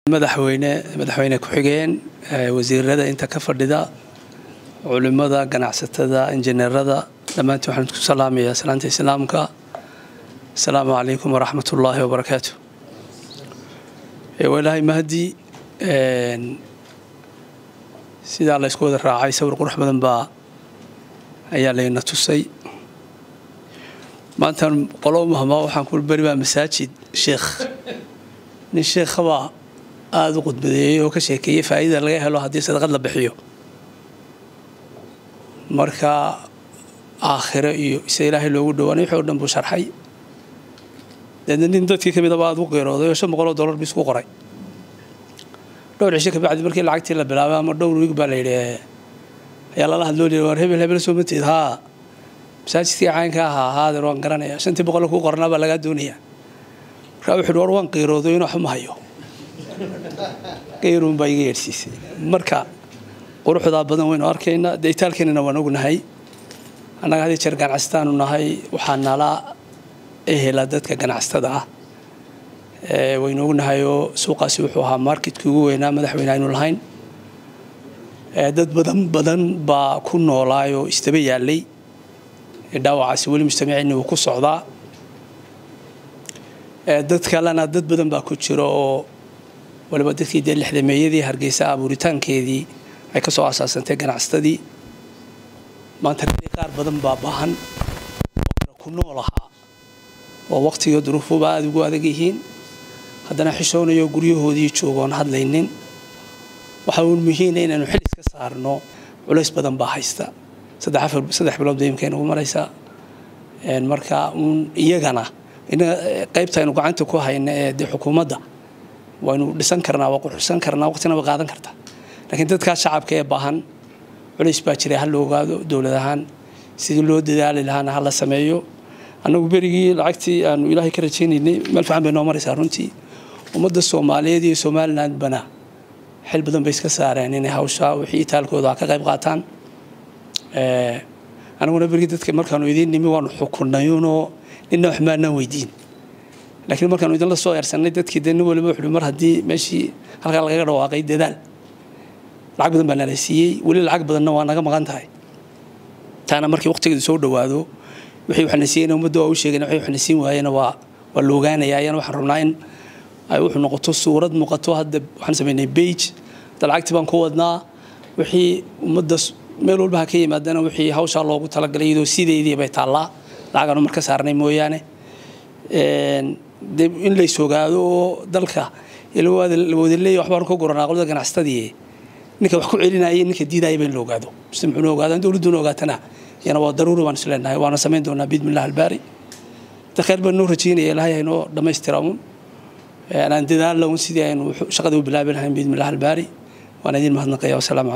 madaxweyne madaxweyne ku-xigeen wasiirada inta ka fadhida culimada ganacsatada injineerada dhammaantiin waxaan isku salaamayaa salaanta islaamka asalaamu calaykum waraxmat ullaahi wabarakaatu walaahay mahdi sidaa la ysku wada raacay sawir qurux badan baa ayaa layna tusay maantan qolo mahmaa waxaan ku beri baa masaajid sheekh nin sheekhabaa aada u qudbadeeyey oo ka sheekeeyey faa'iida laga helo haddii sadaqad la bixiyo marka aakhiro iyo ise ilaahay loogu dhawaanay wixii o dhan buu sharxay deedna nin dadkii ka midaba aada u qeerooday oo shan boqol oo dollar bis ku qoray dhowr cisho kabacdi markii lacagtii la bilaabay ama dhowr wiig baa la yidhi ayaa lala hadloo lihi war hebel hebel soo mateed haa masaajidkii caynka ahaa haadeer waan garanaya shantii boqol kuu qornaa baa lagaa doonayaa markaa wuxuu yidhi war waan qeerooday inuu waxba ma hayo qeyruun baa iga yeedhsiisay marka quruxdaa badan waynu arkaynaa dee itaalkeenana waan ognahay annaga haddii jeer ganacstaanu nahay waxaa nala ehela dadka ganacsatada ah waynu ognahay oo suuqaasi wuxuu ahaa marketkii ugu weynaa madaxweyne aynu lahayn dad badan badan baa ku noolaay oo istaba yaalay dhaawacaasi weli mujtamaciinni wuu ku socdaa dad kalena dad badan baa ku jira oo waliba dadkii dee lixdameeyadii hargeysa abuuritaankeedii ay ka soo asaasantay ganacsatadii maanta qaar badan baa baahan oo ku nool ahaa oo waqtiga duruufuba aada ugu adag yihiin haddana xishoonayo guryahoodii joogoon hadlaynin waxa uun muhiina inaynu xil iska saarno culays badan baa haysta saddex bilood bay imkaynagu maraysaa marka uun iyagana qaybta aynu gacanta ku hayna ee dee xukuumadda waynu dhisan karnaa waa quruxsan karnaa waqtina way qaadan kartaa laakiin dadkaa shacabka ee baahan culays baa jiray ha la ogaado dowlad ahaan sidii loo dadaali lahaana ha la sameeyo annagu berigii lacagtii aanu ilaahay ka rajaynaynay meel fiican bay noo maraysaa runtii ummadda soomaaliyeed iyo somalilandbana xil badan bay iska saareen inay hawshaa wixii itaalkooda ka qayb qaataan anaguna berigii dadka markaanu idiin nimi waanu xukunayunoo ninna wax maanaan weydiin laakiin markaanu idinla soo eersanay dadkii dee nin waliba wuxuu mar haddii meeshii halkaa lagaga dhawaaqay dadaal lacag badan baa nala siiyey weli lacag badanna waa naga maqan tahay taana markii waqtigeedu soo dhowaado wixii waxna siiyeyna ummadda waa u sheegayna wixii waxna siin waayena waa waa la ogaanaya ayana waxaan rabnaa in ay wuxuu noqoto suurad muuqato hadda waxaan samaynay bage hadda lacagtii baan ku wadnaa wixii ummadda meel walba ha ka yimaadana wixii hawshaa loogu talagalay iyadoo sideedii bay taallaa lacagaanu marka saarnay mooyaane de in lays ogaado oo dalka la wada leeya waxbaan ka guranaa qolada ganacsatadii ninka wax ku celinaya ninka diidaya ba in la ogaado mujtamacuuna ogaadaan dowladduna ogaatana yana waa daruuri baan is leenahay waana samayn doonaa biidmillah albaari da khayr baan noo rajaynaya ilahay haynoo dhammaystira un aan dadaalla un sidii aynu shaqada u bilaabi lahayn biidmillah albaari waan idin mahadnaqaya wasalaamu